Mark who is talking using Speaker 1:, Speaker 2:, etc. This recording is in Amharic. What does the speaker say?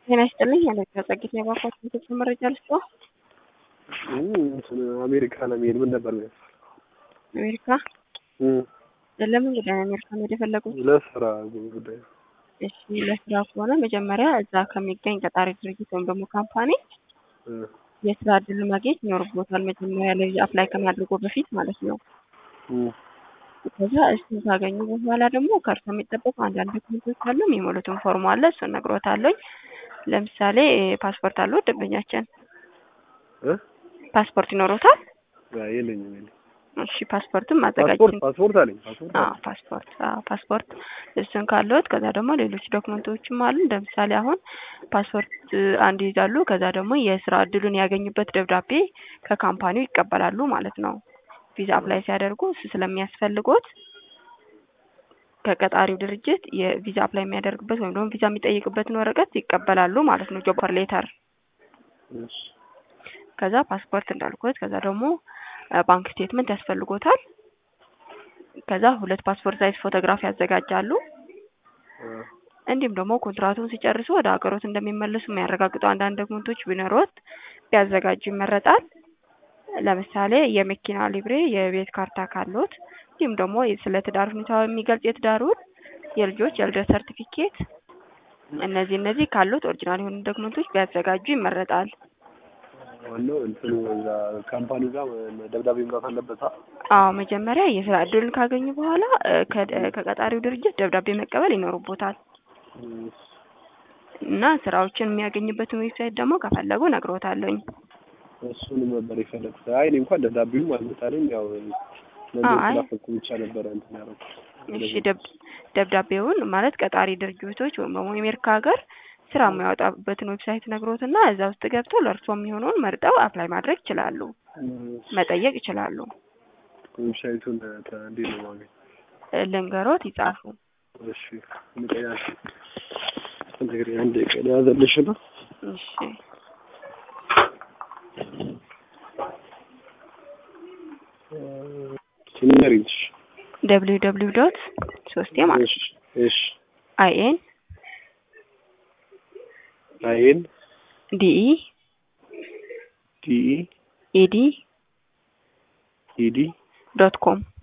Speaker 1: ጤና ይስጥልኝ አለቃ ጸጊት የባኳት ቤተሰብ መረጃ ልስጥ
Speaker 2: አሜሪካ ለመሄድ ምን ነበር
Speaker 1: አሜሪካ ለምን ጉዳይ ነው አሜሪካ መሄድ የፈለጉት?
Speaker 2: ለስራ ጉዳይ።
Speaker 1: እሺ ለስራ ከሆነ መጀመሪያ እዛ ከሚገኝ ቀጣሪ ድርጅት ወይም ደግሞ ካምፓኒ የስራ እድል ማግኘት ይኖርቦታል። መጀመሪያ ላይ አፕላይ ከማድረጉ በፊት ማለት ነው። ከዛ እሱን ካገኙ በኋላ ደግሞ ከእርሶ የሚጠበቁ አንዳንድ ዶክመንቶች አሉ። የሚሞሉትን ፎርም አለ። እሱን ነግሮታለኝ። ለምሳሌ ፓስፖርት አለው ደንበኛችን ፓስፖርት ይኖሮታል?
Speaker 2: የለኝም የለኝም።
Speaker 1: እሺ ፓስፖርትም ማዘጋጀት
Speaker 2: ፓስፖርት ፓስፖርት አለኝ ፓስፖርት
Speaker 1: አዎ ፓስፖርት አዎ ፓስፖርት እሱን ካለዎት ከዛ ደግሞ ሌሎች ዶክመንቶችም አሉ። ለምሳሌ አሁን ፓስፖርት አንድ ይዛሉ። ከዛ ደግሞ የስራ እድሉን ያገኙበት ደብዳቤ ከካምፓኒው ይቀበላሉ ማለት ነው። ቪዛ አፕላይ ሲያደርጉ እሱ ስለሚያስፈልጎት ከቀጣሪው ድርጅት የቪዛ አፕላይ የሚያደርግበት ወይም ደግሞ ቪዛ የሚጠይቅበትን ወረቀት ይቀበላሉ ማለት ነው። ጆብ ሌተር ከዛ ፓስፖርት እንዳልኩት ከዛ ደግሞ ባንክ ስቴትመንት ያስፈልጎታል። ከዛ ሁለት ፓስፖርት ሳይዝ ፎቶግራፍ ያዘጋጃሉ። እንዲሁም ደግሞ ኮንትራቱን ሲጨርሱ ወደ ሀገሮት እንደሚመለሱ የሚያረጋግጡ አንዳንድ ዶክመንቶች ቢኖሮት ቢያዘጋጁ ይመረጣል። ለምሳሌ የመኪና ሊብሬ፣ የቤት ካርታ ካሎት እንዲሁም ደግሞ ስለ ትዳር ሁኔታ የሚገልጽ የትዳሩን፣ የልጆች የልደት ሰርቲፊኬት እነዚህ እነዚህ ካሉት ኦሪጂናል የሆኑ ዶክመንቶች ቢያዘጋጁ ይመረጣል።
Speaker 2: ዋናው እንትኑ እዛ ካምፓኒው ጋር ደብዳቤ መምጣት አለበት።
Speaker 1: አዎ መጀመሪያ የስራ እድሉን ካገኙ በኋላ ከቀጣሪው ድርጅት ደብዳቤ መቀበል ይኖርቦታል እና ስራዎችን የሚያገኝበትን ዌብሳይት ደግሞ ከፈለጉ ነግሮታለኝ።
Speaker 2: እሱንም ነበር የፈለግኩት። አይ እኔ እንኳን ደብዳቤውም አልመጣልኝ። ያው ስላፈኩ ብቻ ነበረ እንትን ያደረኩት።
Speaker 1: እሺ ደብዳቤውን ማለት ቀጣሪ ድርጅቶች ወይም ደግሞ የአሜሪካ ሀገር ስራ የሚያወጣበትን ዌብሳይት ነግሮትና እዛ ውስጥ ገብተው ለእርስዎ የሚሆነውን መርጠው አፕላይ ማድረግ ይችላሉ፣ መጠየቅ ይችላሉ።
Speaker 2: ዌብሳይቱን እንዴት ነው ማግኘት?
Speaker 1: ልንገሮት ይጻፉ።
Speaker 2: እሺ ምቀያሽ እንግዲህ አንድ ቀን ያዘልሽ ነው።
Speaker 1: እሺ
Speaker 2: ሲኒሪች
Speaker 1: ደብሊው ደብሊው ዶት ሶስቴ ማለት
Speaker 2: እሺ እሺ
Speaker 1: አይኤን
Speaker 2: አይኤን
Speaker 1: ዲኢ
Speaker 2: ዲኢ
Speaker 1: ኢዲ
Speaker 2: ኢዲ
Speaker 1: ዶት ኮም